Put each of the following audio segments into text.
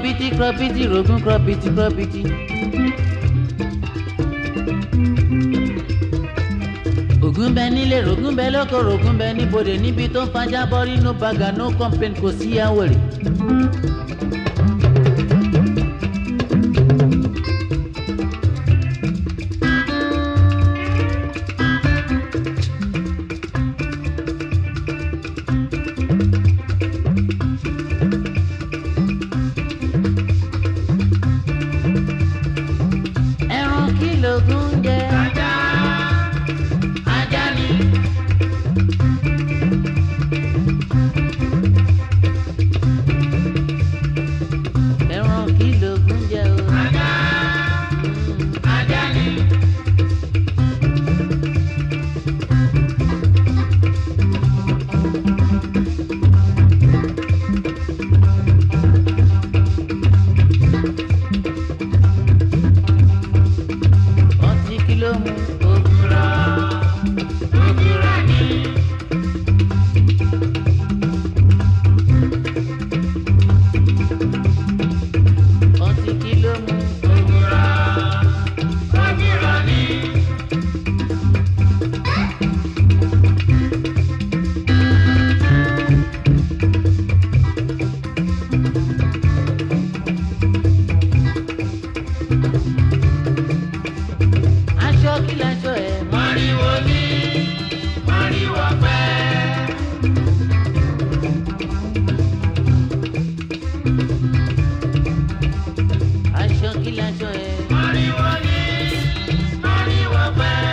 krọbìtì krọbìtì rògùn krọbìtì krọbìtì. ògùn bẹ nílé rògùn bẹ lóko rògùn bẹ níbodè níbi tó ń fajá bọ́rí no baga no complain kò sí àwòrè. ẹran kí lògùn jẹ. ajá ajá ni. ẹran kí lògùn jẹ o. ajá ajá ni. ọtí kí ló mú òwúrọ̀ òwúrọ̀ ni. ọtí kí ló mú òwúrọ̀ òwúrọ̀ ni. aṣọ kí laṣọ ẹ̀ mọ́ríwó ní mọ́ríwó pẹ́. aṣọ kí laṣọ ẹ̀ mọ́ríwó ní mọ́ríwó pẹ́.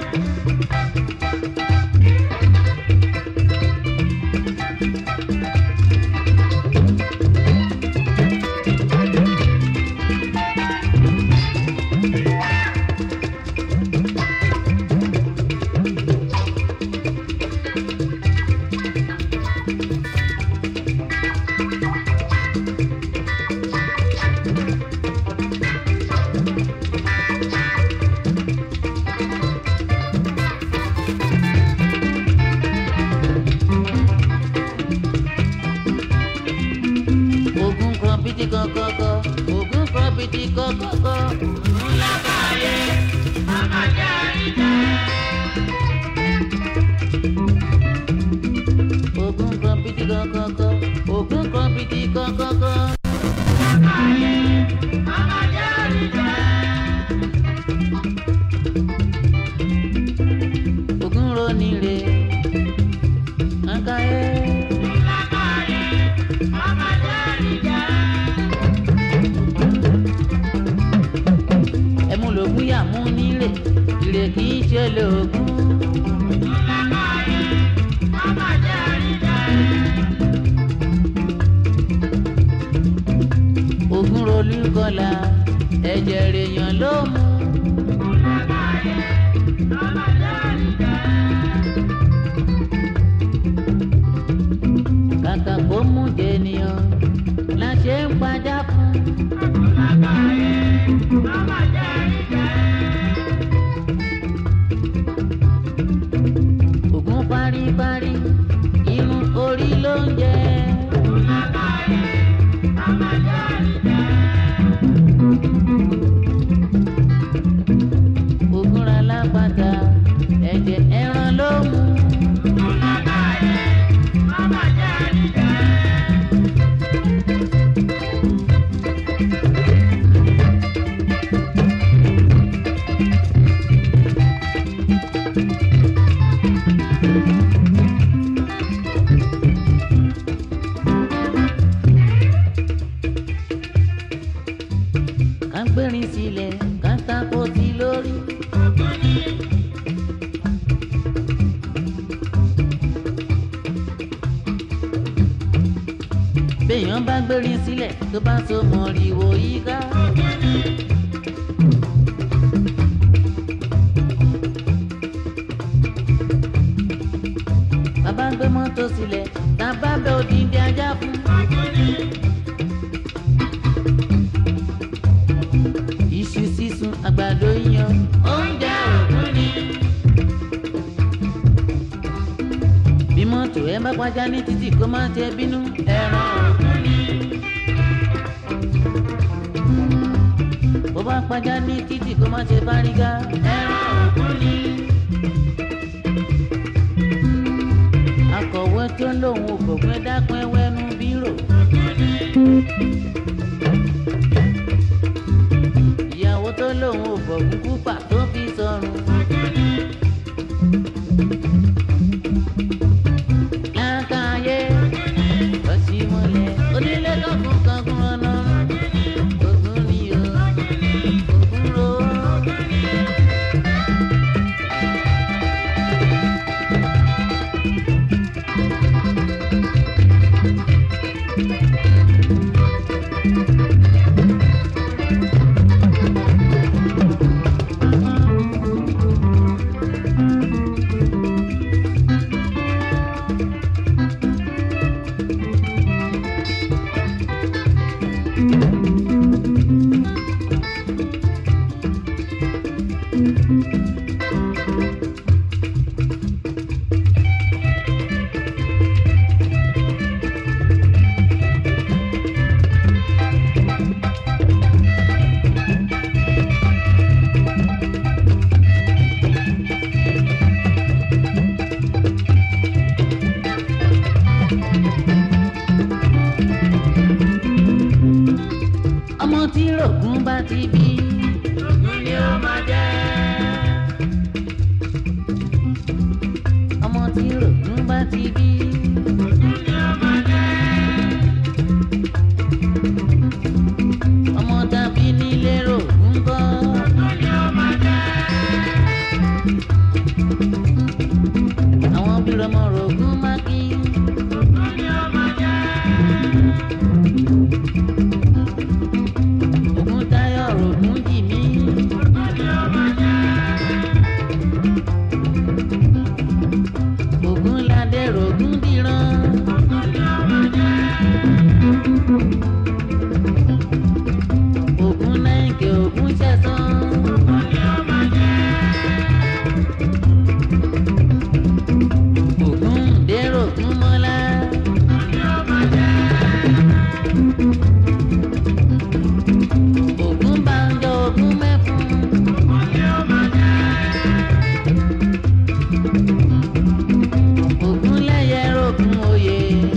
ogun kan bíi kọkọkọ ogun kan bíi kọkọkọ. ńlá báyé màmá jẹ́ àríjẹ́. ogun kan bíi kọkọkọ ogun kan bíi kọkọkọ. ńlá báyé màmá jẹ́ àríjẹ́. ogun roni re akaye. ńlá báyé màmá jẹ́ àríjẹ́. ẹmu lògùn yà mú nílé ìrè kì í ṣe lògùn. ogun rolú kọlà ẹ̀jẹ̀ rèèyàn ló mú. kàkà kó mú jẹnìyàn la ṣe ń padà fún. ògùn paríparí irun orí ló ń jẹ. ògùn ra lápáta ẹ̀jẹ̀ ẹran ló mú. ká gbérin sílẹ̀ ká tako sí lórí. béèyàn bá gbérin sílẹ̀ tó bá so mọ̀rìwò yíká. bàbá gbé mọ́tò sílẹ̀ tá a bá bẹ òdìdí ajá fún. iṣu sísun àgbàdo yíyan oúnjẹ òkú ni. bí mọ́tò ẹ bá pàjá ní títì kó má ṣe bínú ẹran òkú ni. bó bá pàjá ní títì kó má ṣe fárígá. ẹran ògún ni. akọ̀wé tó lóun ò gbọ̀gbẹ́ dákun ẹwẹ́nu bírò. ìyàwó tó lóun ò bọ̀gún kúpà tó fi sọrùn. lákàáyé lọ́sí mọ́lẹ̀ onílé kọ̀ọ̀kan kankan ọ̀nà ògún ni o ògún ro. ọmọ tí rògùn bá ti bí. rògùn ni ó máa jẹ́. ọmọ tí rògùn bá ti bí. rògùn ni ó máa jẹ́. ọmọ tàbí nílé rògùn kọ́. rògùn ni ó máa jẹ́. àwọn bí rọmọ rògùn máa kí. rògùn ni ó máa jẹ́. Ògún Táyọ̀ rògún jì mí. Ògún ládé rògún dìran. Ògún náìkè ògún ṣẹ̀sán. Ògún dèrò ògún mọ́lá. Ògún banjọ ògún mẹ́fún. Ògún lẹ́yẹ rògún oyè.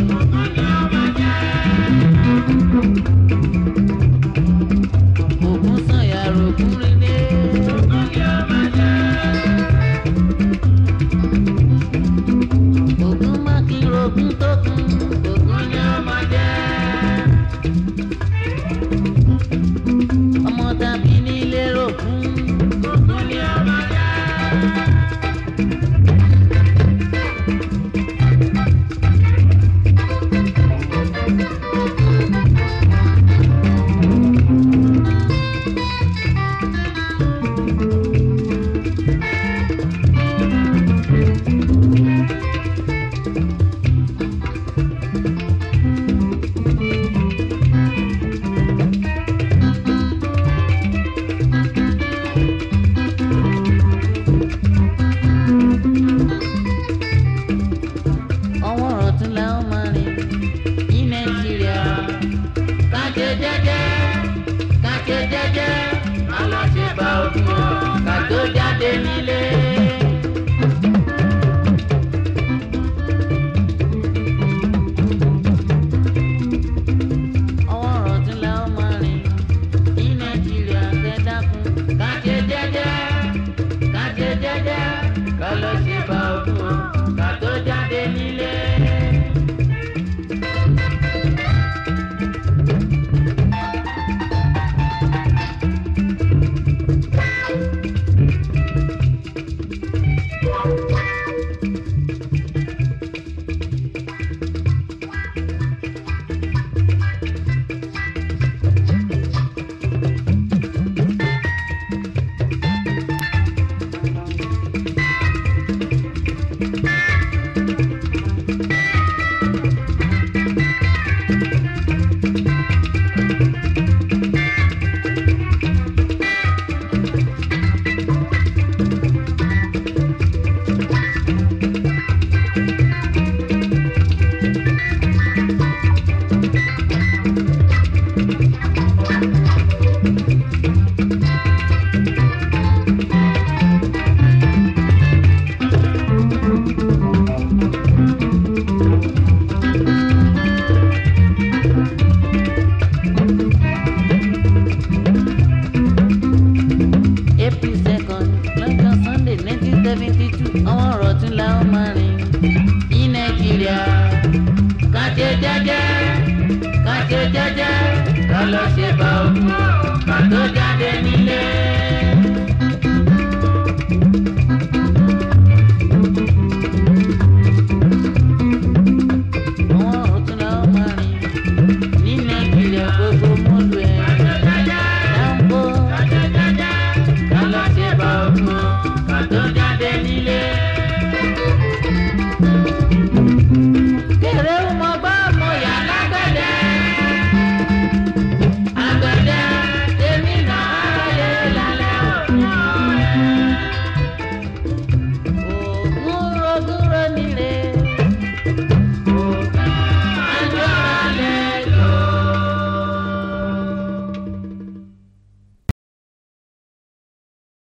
Ògún sànyà rògún rílé. Ògún mákì rògún tókun. Ògún ni ó máa jẹ́. ọmọ tàbí nílé rògún.